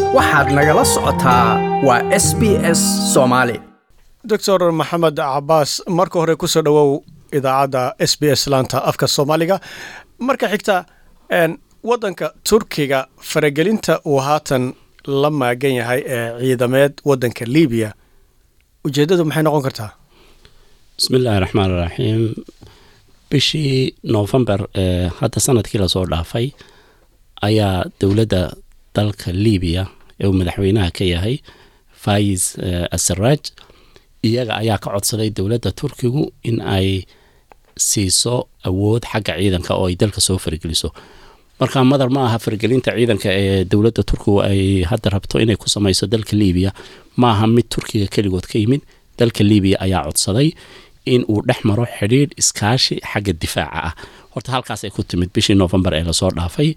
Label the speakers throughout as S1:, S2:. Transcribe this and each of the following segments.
S1: waxaad nagala socotaa waa s b s soomaali
S2: doctor maxamed cabaas marka hore kusoo dhowow idaacadda s b s laanta afka soomaaliga marka xigta waddanka turkiga faragelinta uu haatan la maagan yahay ee ciidameed waddanka libiya ujeeddadu maxay noqon kartaa
S3: bismi illaahi raxmaan iraxiim bishii noofembar ee hadda sanadkii lasoo dhaafay ayaa dowladda dalka libiya ee uu madaxweynaha ka yahay faiz asaraaj iyaga ayaa ka codsaday dowladda turkigu in ay siiso awood xagga ciidanka oo ay dalka soo fargeliso marka madar ma aha fargelinta ciidanka ee dowladda turkigu ay hadda rabto inay ku samayso dalka libiya ma aha mid turkiga keligood ka yimid dalka libiya ayaa codsaday in uu dhex maro xidhiidh iskaashi xagga difaaca ah horta halkaasay ku timid bishii novembar ee lasoo dhaafay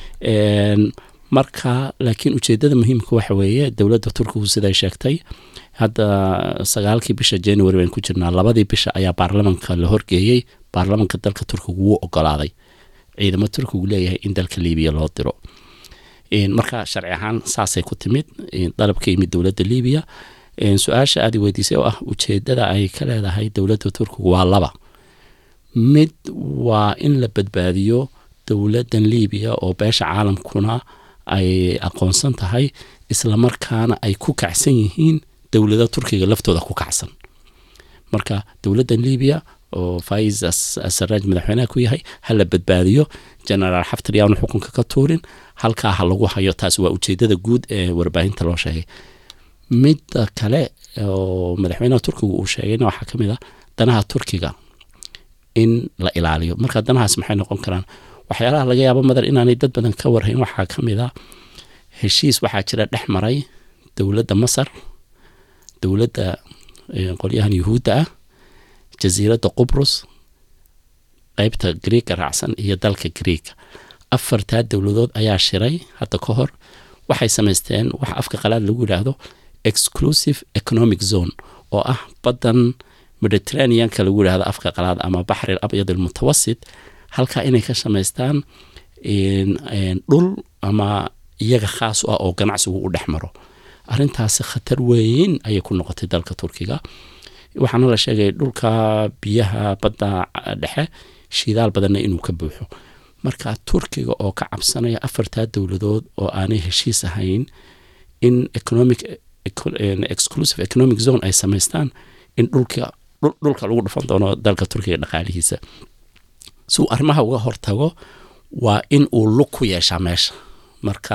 S3: marka laakiin ujeedada muhiimka waxa weeye dowladda turkigu siday sheegtay hadda sagaalkii bisha january baynu ku jirnaa labadii bisha ayaa baarlamanka la horgeeyey baarlamanka dalka turkigu wuu ogolaaday ciidamo turkigu leeyahay in dalka libiya loo diro marka sharci ahaan saasay ku timid dalab ka yimid dowladda libiya su-aasha aad i weydiisay oo ah ujeedada ay ka leedahay dowladda turkigu waa laba mid waa in la badbaadiyo dowladdan libiya oo beesha caalamkuna ay aqoonsan tahay islamarkaana ay ku kacsan yihiin dowlada turkiga laftooda ku kacsan marka dowladdan libiya oo faiz asaraaj madaxweynaha ku yahay ha la badbaadiyo genaraal xaftar yaanu xukunka ka tuurin halkaa ha lagu hayo taasi waa ujeedada guud ee warbaahinta loo sheegay midda kale oo madaxweynaha turkiga uu sheegayna waxaa ka mid ah danaha turkiga in la ilaaliyo marka danahaas maxay noqon karaan waxyaalaha laga yaabo madar inaanay dad badan ka warhayn waxaa ka mid a heshiis waxaa jira dhex maray dowladda masar dowladda qolyahan yuhuudda ah jasiiradda qubrus qeybta griega raacsan iyo dalka griega afartaa dowladood ayaa shiray hadda ka hor waxay samaysteen wax afka qalaad lagu yidhaahdo exclusive economic zone oo ah baddan mediterraneanka lagu yidhahdo afka qalaad ama baxri abyad almutawasit halkaa inay ka samaystaan dhul ama iyaga khaas u ah oo ganacsigu u dhex maro arrintaasi khatar weyn ayay ku noqotay dalka turkiga waxaana la sheegay dhulka biyaha badda dhexe shidaal badanna inuu ka buuxo marka turkiga oo ka cabsanaya afartaa dowladood oo aanay heshiis ahayn in economic exclusive economic zone ay samaystaan in dhulka dhulka lagu dhufan doono dalka turkiga dhaqaalihiisa si uu arrimaha uga hortago waa in uu lug ku yeeshaa meesha marka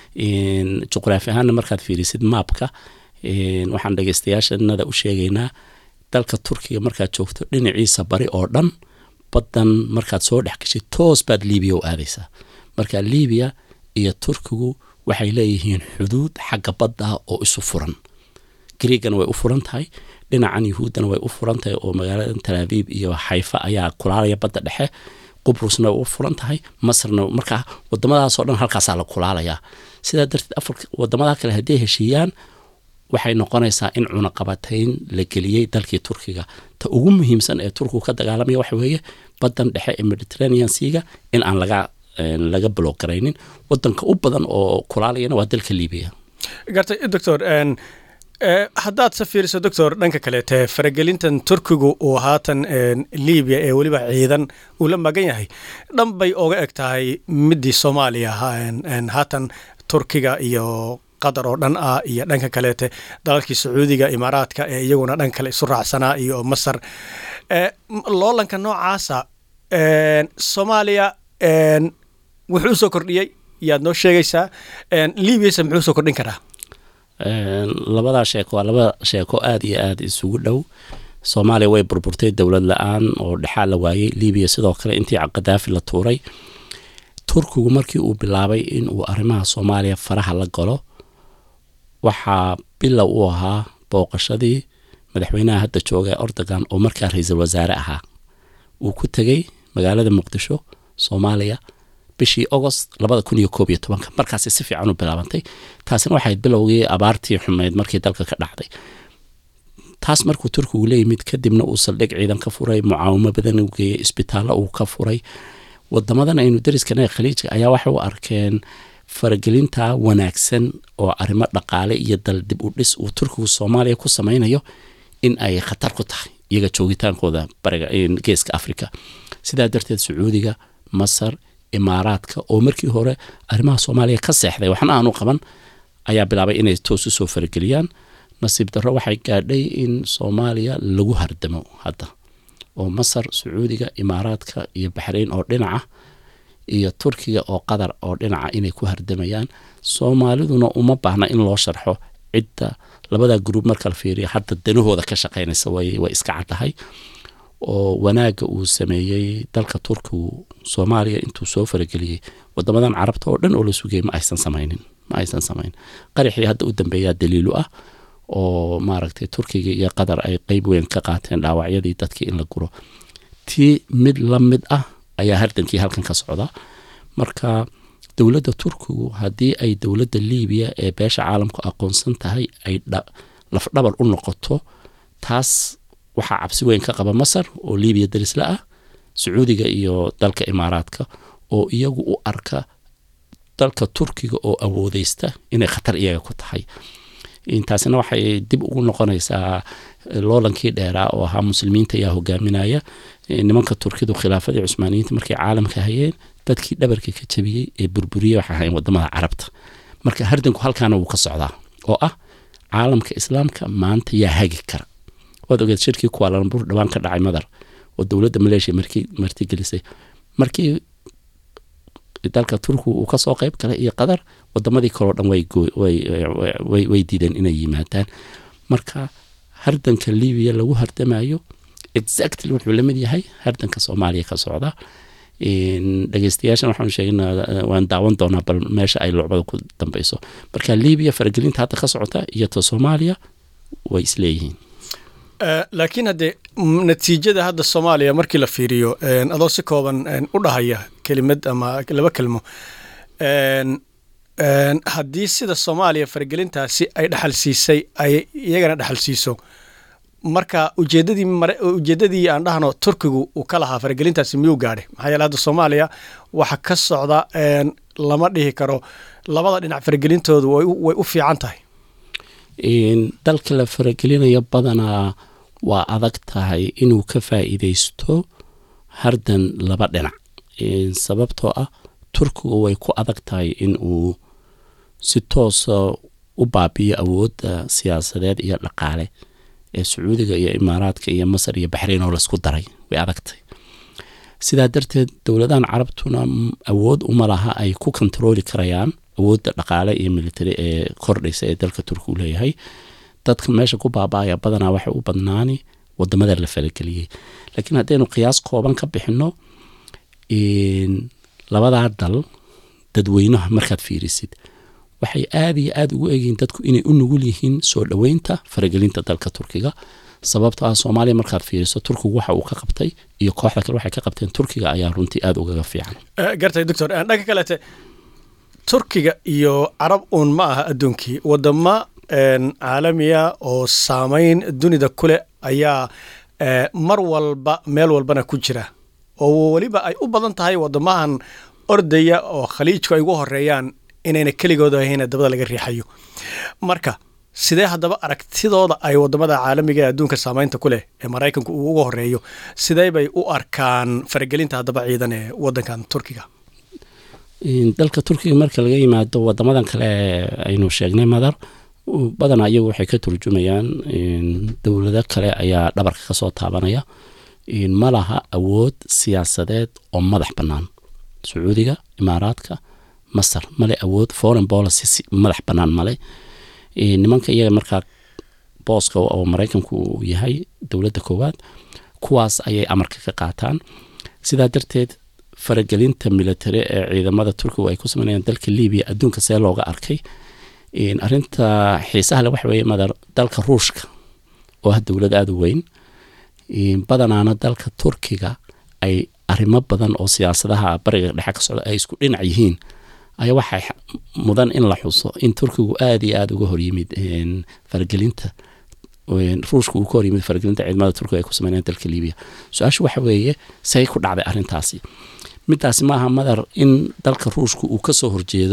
S3: juqraafi ahaanna markaad fiirisid maabka waxaan dhegeystayaashanada u sheegaynaa dalka turkiga markaad joogto dhinaciisa bari oo dhan baddan markaad soo dhex gashay toos baad libiya u aadaysaa marka libiya iyo turkigu waxay leeyihiin xuduud xagga badda oo isu furan griigana way u furan tahay dhinacan yuhuuddana way u furan tahay oo magaalada talaabiib iyo xayfa ayaa kulaalaya badda dhexe qubrusna way u furan tahay masarna markaa wadamadaasoo dhan halkaasaa la kulaalayaa sidaa darteed afar wadamada kale hadday heshiiyaan waxay noqonaysaa in cunaqabatayn la geliyey dalkii turkiga ta ugu muhiimsan ee turkigu ka dagaalamaya waxa weeye baddan dhexe ee mediterranean seaga in aan laga laga blogaraynin wadanka u badan oo kulaalayana waa dalka libiya
S2: gartay doctor haddaad se fiiriso doctor dhanka kaleete faragelintan turkigu uu haatan libiya ee weliba ciidan uu la magan yahay dhan bay oga eg tahay midii soomaaliya haatan turkiga iyo qatar oo dhan ah iyo dhanka kaleete dalalkii sacuudiga imaaraadka ee iyaguna dhan kale isu raacsanaa iyo masar loolanka noocaasa soomaaliya wuxuu usoo kordhiyey yaad noo sheegaysaa libyase muxuu usoo kordhin karaa
S3: labadaa sheeko waa laba sheeko aada iyo aada isugu dhow soomaaliya way burburtay dowlad la-aan oo dhexaa la waayey libiya sidoo kale intii kadaafi la tuuray turkigu markii uu bilaabay in uu arrimaha soomaaliya faraha la galo waxaa bilow u ahaa booqashadii madaxweynaha hadda jooga ee ordogan oo markaa ra-iisul wasaare ahaa uu ku tegey magaalada muqdisho soomaaliya bishii agost labada kun iyo koob iyo tobanka markaasi si fiican u bilaabantay taasina waxayd bilowgii abaartii xumeyd markii dalka ka dhacday taas markuu turkigu la yimid kadibna uu saldhig ciidan ka furay mucaawimo badan u geeyey isbitaallo uu ka furay wadamadan aynu dariskana khaliijka ayaa waxay u arkeen faragelinta wanaagsan oo arrimo dhaqaale iyo dal dib u dhis uu turkigu soomaaliya ku samaynayo in ay khatar ku tahay iyaga joogitaankooda bariga geeska africa sidaa darteed sacuudiga masar imaaraadka oo markii hore arrimaha soomaaliya ka seexday waxna aanu qaban ayaa bilaabay inay toos u soo farageliyaan nasiib darro waxay gaadhay in soomaaliya lagu hardamo hadda oo masar sacuudiga imaaraadka iyo baxrayn oo dhinaca iyo turkiga oo qatar oo dhinaca inay ku hardamayaan soomaaliduna uma baahna in loo sharxo cidda labada gruub marka la fiiriya hadda danahooda ka shaqaynaysa way iska caddahay oo wanaagga uu sameeyey dalka turkigu soomaaliya intuu soo farageliyey wadamadan carabta oo dhan oo la sugayay ma aysan samaynin ma aysan samayn qaraxii hadda u dambeeyaa daliilu ah oo maaragtay turkiga iyo qatar ay qeyb weyn ka qaateen dhaawacyadii dadkii in la guro tii mid la mid ah ayaa hardankii halkan ka socda marka dowladda turkigu haddii ay dowladda liibiya ee beesha caalamku aqoonsan tahay ay lafdhabar u noqoto taas waxaa cabsi weyn ka qaba masar oo liibiya darisla ah sacuudiga iyo dalka imaaraadka oo iyagu u arka dalka turkiga oo awoodeysta inay khatar iyaga ku tahay taasina waxay dib ugu noqonaysaa loolankii dheeraa oo ahaa muslimiinta ayaa hogaaminaya nimanka turkidu khilaafadii cusmaaniyiinta markay caalamka hayeen dadkii dhabarka ka jabiyey ee burburiyey waxay ahayn wadamada carabta marka hardanku halkaana wuu ka socdaa oo ah caalamka islaamka maanta yaa hagi kara waad ogeed shirkii kuwaalanbur dhawaan ka dhacay madar oo dowladda maleeshiya martigelisay markii dalka turkiga uu kasoo qeyb galay iyo qatar wadamadii kaleo dhan way diideen inay yimaadaan marka hardanka libiya lagu hardamayo exactly wuxuu lamid yahay hardanka soomaaliya ka socda dhegeystayaashan waxaanu sheegna waan daawan doonaa bal meesha ay lucbada ku dambeyso marka libiya faragelinta hadda ka socota iyo ta soomaaliya way isleeyihiin
S2: laakiin haddee natiijada hadda soomaaliya markii la fiiriyo adoo si kooban u dhahaya kelimad ama laba kelmo haddii sida soomaaliya faragelintaasi ay dhexal siisay ay iyagana dhexal siiso marka ujeedadii ujeedadii aan dhahno turkigu uu ka lahaa faragelintaasi miyuu gaadhay maxaa yeele hadda soomaaliya waxa ka socda lama dhihi karo labada dhinac faragelintoodu way u fiican tahay
S3: dalka la faragelinayo badanaa waa adag tahay inuu ka faa'iideysto hardan laba dhinac sababtoo ah turkigu way ku adag tahay in uu si toosa u baabiyo awoodda siyaasadeed iyo dhaqaale ee sacuudiga iyo imaaraadka iyo masar iyo baxrayn oo laisku daray way adagtahay sidaa darteed dowladahan carabtuna awood uma laha ay ku kontarooli karayaan awoodda dhaqaale iyo military ee kordhaysa ee dalka turkigu leeyahay dadka meesha ku baaba-aya badanaa waxay u badnaani wadamada la falageliyey laakiin haddaynu qiyaas kooban ka bixino labadaa dal dadweynaha markaad fiirisid waxay aada iyo aada ugu egyihiin dadku inay u nugul yihiin soo dhoweynta faragelinta dalka turkiga sababto ah soomaaliya markaad fiiriso turkigu waxa uu ka qabtay iyo kooxda kale waxay ka qabteen turkiga ayaa runtii aada ugaga fiican
S2: gartay doctor dhanka kaleete turkiga iyo carab uun ma aha adduunkii wadamo caalamiya oo saameyn dunida kuleh ayaa mar walba meel walbana ku jira oo weliba ay u badan tahay wadamahan ordaya oo khaliijku ay ugu horeeyaan inayna keligooda ahayn dabada laga riixayo marka sidee haddaba aragtidooda ay wadamada caalamiga ee adduunka saameynta ku leh ee maraykanku uu uga horeeyo sidee bay u arkaan faragelinta haddaba ciidan ee wadankan turkiga
S3: dalka turkiga marka laga yimaado wadamadan kale aynu sheegnay madar badanaa iyagu waxay ka turjumayaan dowlado kale ayaa dhabarka kasoo taabanaya ma laha awood siyaasadeed oo madax bannaan sacuudiga imaaraadka masar male awood foreign policy madax bannaan male nimanka iyaga markaa booska oo maraykanku uu yahay dowladda koowaad kuwaas ayay amarka ka qaataan sidaa darteed faragelinta military ee ciidamada turkigu ay ku sameynayaan dalka libiya adduunka see looga arkay arinta xiisaha le waxa weeye madar dalka ruushka oo ah dowlad aada u weyn badanaana dalka turkiga ay arrimo badan oo siyaasadaha bariga dhexe ka socda ay isku dhinac yihiin ayaa waxay mudan in la xuso in turkigu aada iyo aada uga horyimid faragelinta ruushka uu ka horyimid faragelinta ciidamada turkiga ay ku sameynayaan dalka libiya su-aashu waxa weeye say ku dhacday arrintaasi midaasi maaha madar in dalka ruushka uu kasoo horjeedo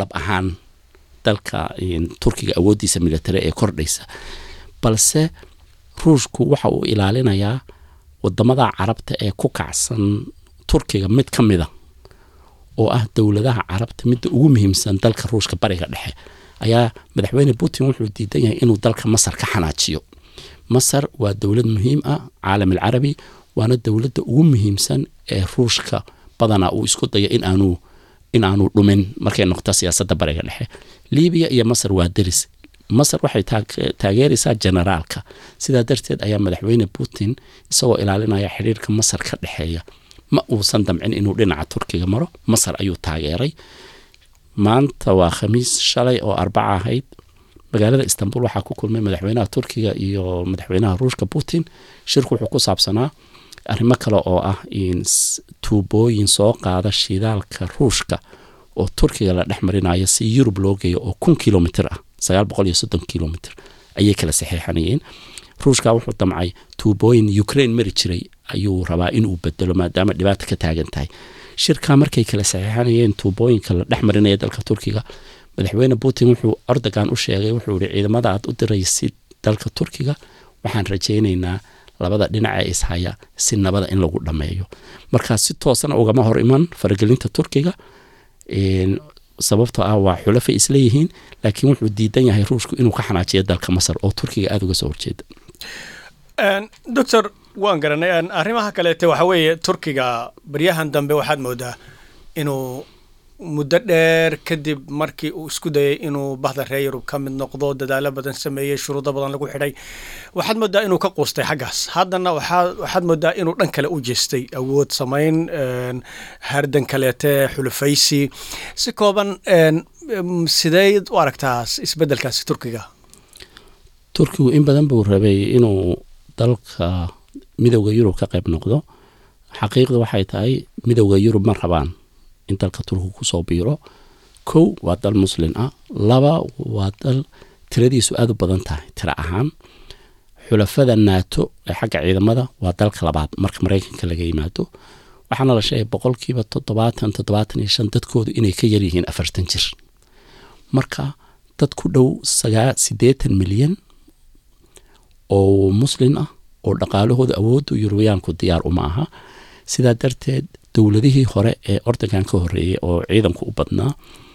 S3: dhab ahaan dalka turkiga awooddiisa military ee kordhaysa balse ruushku waxa uu ilaalinayaa wadamada carabta ee ku kacsan turkiga mid ka mida oo ah dowladaha carabta midda ugu muhiimsan dalka ruushka bariga dhexe ayaa madaxweyne putin wuxuu diidan yahay inuu dalka masar ka xanaajiyo masar waa dowlad muhiim ah caalam alcarabi waana dowladda ugu muhiimsan ee ruushka badanaa uu isku dayo in aanu in aanu dhumin markay noqoto siyaasadda bariga dhexe libiya iyo masar waa deris masar waxay taageeraysaa generaalka sidaa darteed ayaa madaxweyne putin isagoo ilaalinaya xidhiirka masar ka dhexeeya ma uusan damcin inuu dhinaca turkiga maro masar ayuu taageeray maanta waa khamiis shalay oo arbaca ahayd magaalada istanbul waxaa ku kulmay madaxweynaha turkiga iyo madaxweynaha ruushka putin shirku wuxuu ku saabsanaa arrimo kale oo ah tuubooyin soo qaada shidaalka ruushka oo turkiga la dhex marinayo si yurub loo geeyo oo kun kilomitr ah sagaal boqol iyo soddon kilomitr ayay kala saxeexanayeen ruushka wuxuu damcay tuubooyin ukraine mari jiray ayuu rabaa inuu bedelo maadaama dhibaata ka taagan tahay shirkaa markay kala saxeexanayeen tuubooyinka la dhex marinaya dalka turkiga madaxweyne putin wuxuu ordogan u sheegay wuxuu yihi ciidamada aad u diraysid dalka turkiga waxaan rajaynaynaa labada dhinac ee ishaya si nabada in lagu dhammeeyo markaa si toosana ugama hor iman faragelinta turkiga sababtoo ah waa xulafay isleeyihiin laakiin wuxuu diidan yahay ruushku inuu ka xanaajiyo dalka masar oo turkiga aada uga soo horjeeda
S2: doctor waan garanay arrimaha kaleete waxa weeye turkiga baryahan dambe waxaad moodaa inuu muddo dheer kadib markii uu isku dayay inuu bahda reer yurub ka mid noqdo dadaalo badan sameeyey shuruudo badan lagu xidhay waxaad moodaa inuu ka quustay xaggaas haddana waxaad moodaa inuu dhan kale u jeestay awood samayn hardan kaleete xulufaysi si kooban sideed u aragtaa isbeddelkaasi turkiga
S3: turkigu in badan buu rabay inuu dalka midowda yurub ka qayb noqdo xaqiiqda waxay tahay midowda yurub ma rabaan in dalka turkiga kusoo biiro kow waa dal muslin ah laba waa dal tiradiisu aada u badan tahay tiro ahaan xulafada naato ee xagga ciidamada waa dalka labaad marka maraykanka laga yimaado waxaana la sheegay boqolkiiba toddobaatan toddobaatan iyo shan dadkoodu inay ka yaryihiin afartan jir marka dad ku dhow sagaa siddeetan milyan oo muslin ah oo dhaqaalahooda awoodda yurubiyaanku diyaar uma aha sidaa darteed dowladihii hore ee ordogan ka horeeyey oo ciidanku u badnaa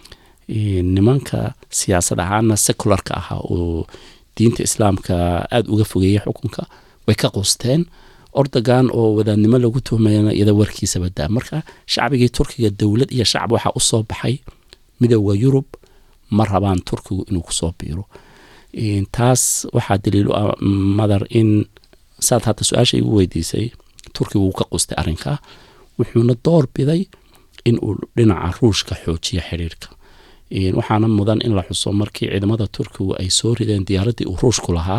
S3: nimanka siyaasad ahaana secularka ahaa oo diinta islaamka aada uga fogeeyey xukunka way ka quusteen ordogan oo wadaadnimo lagu tuhmayana iyada warkiisa badaa marka shacbigii turkiga dowlad iyo shacab waxaa usoo baxay midowda yurub ma rabaan turkigu inuu kusoo biiro taas waxaa daliil u ah madar in saad hadda su-aasha igu weydiisay turkiga wuu ka qustay arrinkaa wuxuuna door biday in uu dhinaca ruushka xoojiyo xidhiirka waxaana mudan in la xuso markii ciidamada turkigu ay soo rideen diyaaraddii uu ruushku lahaa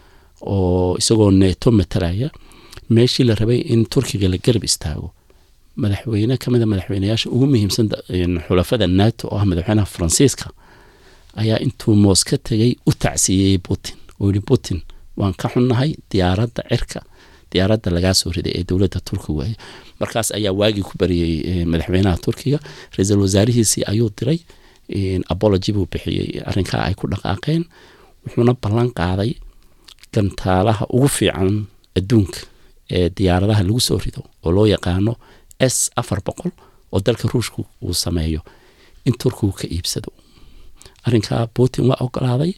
S3: oo isagoo neeto matalaya meeshii la rabay in turkiga la garab istaago madaxweyne ka mida madaxweyneyaasha ugu muhiimsan xulafada nato oo ah madaxweynaha faransiiska ayaa intuu moos ka tegay u tacsiiyey putin oo yihi putin waan ka xunnahay diyaaradda cirka diyaaradda lagaa soo riday ee dowladda turkiga waay markaas ayaa waagii ku bariyey madaxweynaha turkiga ra-iisul wasaarihiisii ayuu diray apology buu bixiyey arrinkaa ay ku dhaqaaqeen wuxuuna ballan qaaday gantaalaha ugu fiican adduunka ee diyaaradaha lagu soo rido oo loo yaqaano s afar boqol oo dalka ruushka uu sameeyo in turkigu ka iibsado arrinkaa putin waa ogolaaday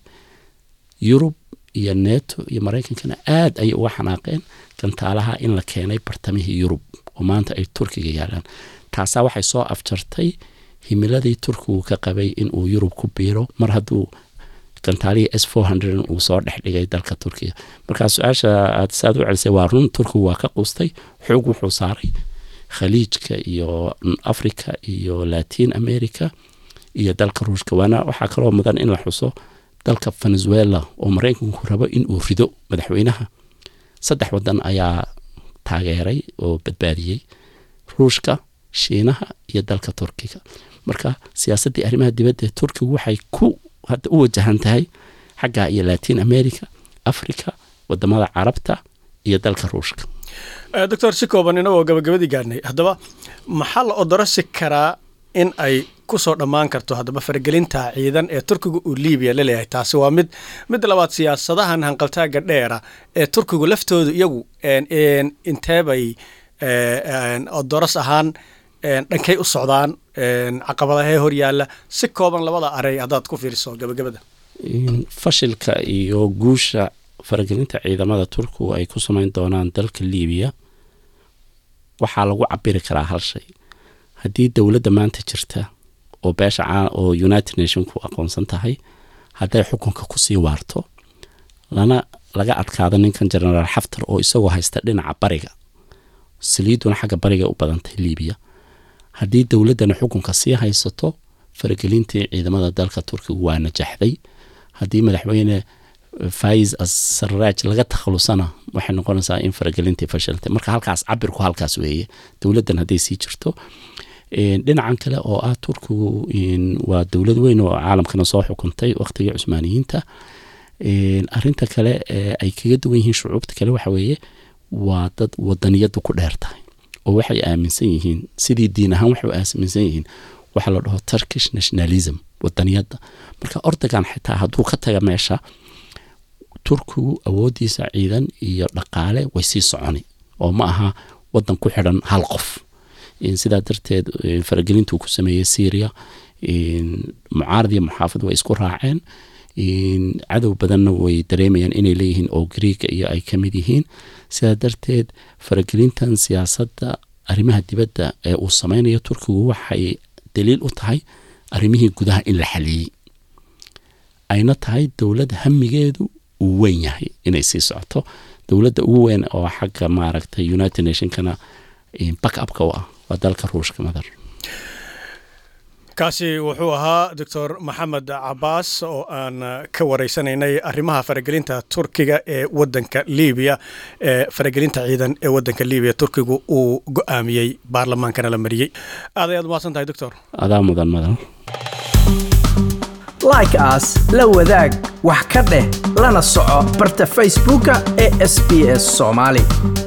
S3: yurub iyo neto iyo maraykankana aada ayay uga xanaaqeen gantaalaha in la keenay bartamihii yurub oo maanta ay turkiga yaalaan taasaa waxay soo afjartay himiladii turkigu ka qabay in uu yurub ku biiro mar hadduu gantaalihii s four hundred uu soo dhex dhigay dalka turkiga markaa su-aasha aad saad u celisay waa run turkigu waa ka qustay xoog wuxuu saaray khaliijka iyo africa iyo latin america iyo dalka ruushka waana waxaa kaloo mudan in la xuso dalka venezuela oo maraykanku rabo in uu rido madaxweynaha saddex wadan ayaa taageeray oo badbaadiyey ruushka shiinaha iyo dalka turkiga marka siyaasaddii arrimaha dibadda ee turkigu waxay ku hadda u wajahan tahay xagga iyo latin america africa wadamada carabta iyo dalka ruushka
S2: doctor si kooban inagoo gabagabadii gaadhnay haddaba maxaa la odorosi karaa in ay kusoo dhammaan karto haddaba faragelinta ciidan ee turkiga uu libiya la leeyahay taasi waa mid mid labaad siyaasadahan hanqaltaaga dheera ee turkigu laftoodu iyagu inteebay doras ahaan dhankay u socdaan caqabadahee horyaalla si kooban labada arey haddaad ku fiiriso gabagabada
S3: fashilka iyo guusha faragelinta ciidamada turkigu ay ku samayn doonaan dalka libiya waxaa lagu cabiri karaa hal shay haddii dowladda maanta jirta oo beesha oo united nationku aqoonsan tahay hadday xukunka kusii waarto lana laga adkaado ninkan genaraal xaftar oo isagoo haysta dhinaca bariga saliiduna xagga bariga u badantay libiya haddii dowladdana xukunka sii haysato faragelintii ciidamada dalka turkiga waa najaxday haddii madaxweyne faiz asaraaj laga takhalusana waxay noqonaysaa in faragelintii fashiltay marka halkaas cabirku halkaas weeye dowladdan hadday sii jirto dhinacan kale oo ah turkigu waa dowlad weyn oo caalamkana soo xukuntay waqtigii cusmaaniyiinta arinta kale ay kaga duwan yihiin shucuubta kale waxa weeye waa dad wadaniyadu ku dheer tahay oo waxay aaminsan yihiin sidii diin ahaan waxay aaminsan yihiin waxaa la dhaho turkish nationalism wadaniyadda marka ordogan xitaa hadduu ka taga meesha turkigu awoodiisa ciidan iyo dhaqaale way sii soconi oo ma aha wadan ku xidhan hal qof sidaa darteed faragelintuu ku sameeyey syria mucaarad iyo muxaafid way isku raaceen cadow badanna way dareemayaan inay leeyihiin oo griega iyo ay ka mid yihiin sidaa darteed faragelintan siyaasadda arrimaha dibadda ee uu sameynayo turkigu waxay daliil u tahay arrimihii gudaha in la xaliyey ayna tahay dowlad hamigeedu uu weyn yahay inay sii socoto dowladda ugu weyn oo xagga maaragtay united nationkana backupka u ah waa dalka ruushka madar
S2: kaasi wuxuu ahaa doctor maxamed cabaas oo aan ka wareysanaynay arrimaha faragelinta turkiga ee wadanka libiya ee faragelinta ciidan ee wadanka libiya turkigu uu go-aamiyey baarlamaankana la mariyey aad ayaad umahadsan tahay doctor
S3: adaa mudan madan
S1: like aas la wadaag wax ka dheh lana soco barta facebooka ee sb s soomaali